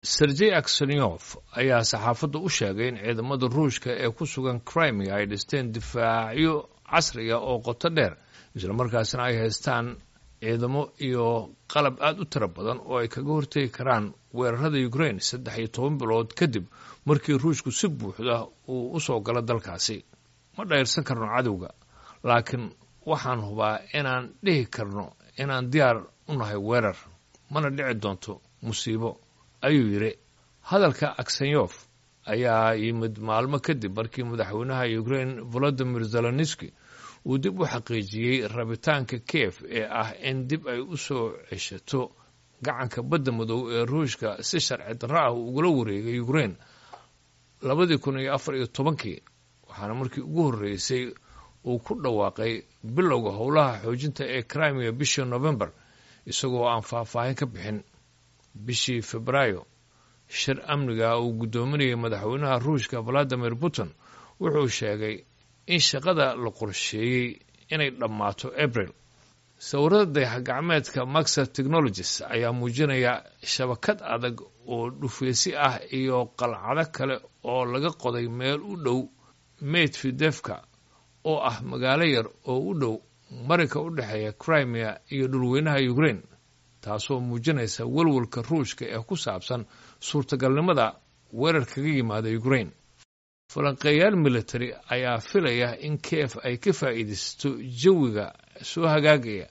sergey aksenyof ayaa saxaafadda u sheegay in ciidamada ruushka ee ku sugan crimea ay dhisteen difaacyo casriga oo qoto dheer islamarkaasna ay haystaan ciidamo iyo qalab aada u tiro badan oo ay kaga hortegi karaan weerarada ukraine saddex iyo toban bilood kadib markii ruushku si buuxda uu u soo galo dalkaasi ma dhayrsan karno cadowga laakiin waxaan hubaa inaan dhihi karno inaan diyaar u nahay weerar mana dhici doonto musiibo ayuu yidhi hadalka aksenyof ayaa yimid maalmo kadib markii madaxweynaha ukraine volodimir zeloniski uu dib u xaqiijiyey rabitaanka kiev ee ah in dib ay u soo ceshato gacanka badda madow ee ruushka si sharci darro ah ugula wareegay ukraine labadii kun iyo afar iyo tobankii waxaana markii ugu horreysay uu ku dhawaaqay bilowga howlaha xoojinta ee crimea bishii november isagoo aan faahfaahin ka bixin bishii febraayo shir amniga uu guddoominayay madaxweynaha ruushka valadimir putin wuxuu sheegay in shaqada la qorsheeyey inay dhammaato abril sawirada dayax-gacmeedka maxer technologies ayaa muujinaya shabakad adag oo dhufeesi ah iyo qalcado kale oo laga qoday meel u dhow meydfidefka oo ah magaalo yar oo u dhow marinka u dhexeeya crimea iyo dhulweynaha ukraine taasoo muujinaysa walwalka ruushka ee ku saabsan suurtagalnimada weerar kaga yimaada ukraine falanqeeyaal military ayaa filaya in kiev ay ka faa'iidaysato jawiga soo hagaagaya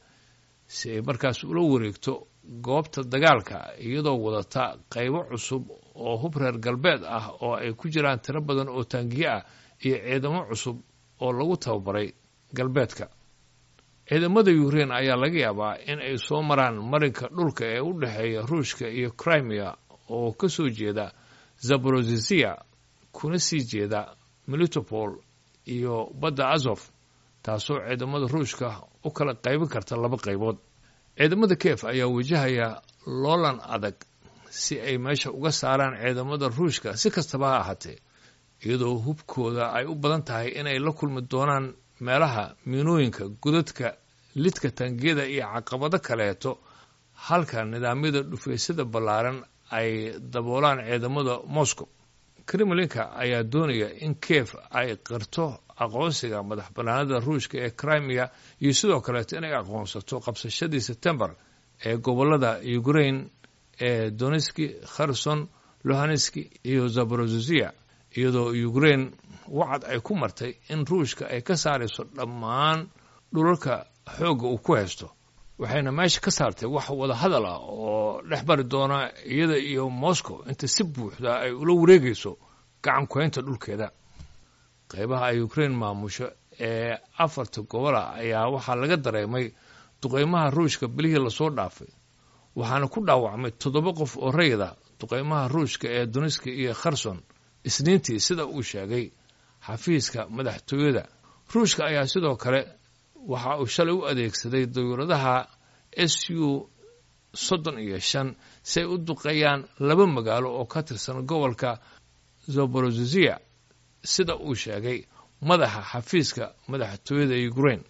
si ay markaas ula wareegto goobta dagaalka iyadoo wadata qaybo cusub oo hub reer galbeed ah oo ay ku jiraan tiro badan oo taangiye ah iyo ciidamo cusub oo lagu tababaray galbeedka ciidamada ukraine ayaa laga yaabaa in ay soo maraan marinka dhulka ee u dhexeeya ruushka iyo crimea oo ka soo jeeda zaborozisia kuna sii jeeda melitopol iyo badda azof taasoo ciidamada ruushka u kala qaybin karta laba qaybood ciidamada kiev ayaa wajahaya loolan adag si ay meesha uga saaraan ciidamada ruushka si kastaba ha ahaatee iyadoo hubkooda ay u badan tahay inay la kulmi doonaan meelaha miinooyinka godadka lidka taangiyada iyo caqabado kaleeto halka nidaamyada dhufeysada ballaaran ay daboolaan ciidamada moscow kremlinka ayaa doonaya in kiev ay qirto aqoonsiga madax bannaanada ruushka ee crimea iyo sidoo kaleeto inay aqoonsato qabsashadii sebtembar ee gobollada ukraine ee donetski kherson lohaneski iyo zaborozisia iyadoo ukraine wacad ay ku martay in ruushka ay ka saarayso dhammaan dhulalka xoogga uu ku haysto waxayna meesha ka saartay wax wada hadal ah oo dhex bari doona iyada iyo moscow inta si buuxda ay ula wareegayso gacan kuhaynta dhulkeeda qaybaha ay ukraine maamusho ee afarta gobola ayaa waxaa laga dareemay duqeymaha ruushka bilihii lasoo dhaafay waxaana ku dhaawacmay toddoba qof oo rayida duqeymaha ruushka ee donetski iyo kherson isniintii sida uu sheegay xafiiska madaxtooyada ruushka ayaa sidoo kale waxa uu shalay u adeegsaday dawladaha s u soddon iyo shan si ay u duqeeyaan laba magaalo oo ka tirsan gobolka zaborozisia sida uu sheegay madaxa xafiiska madaxtooyada ukraine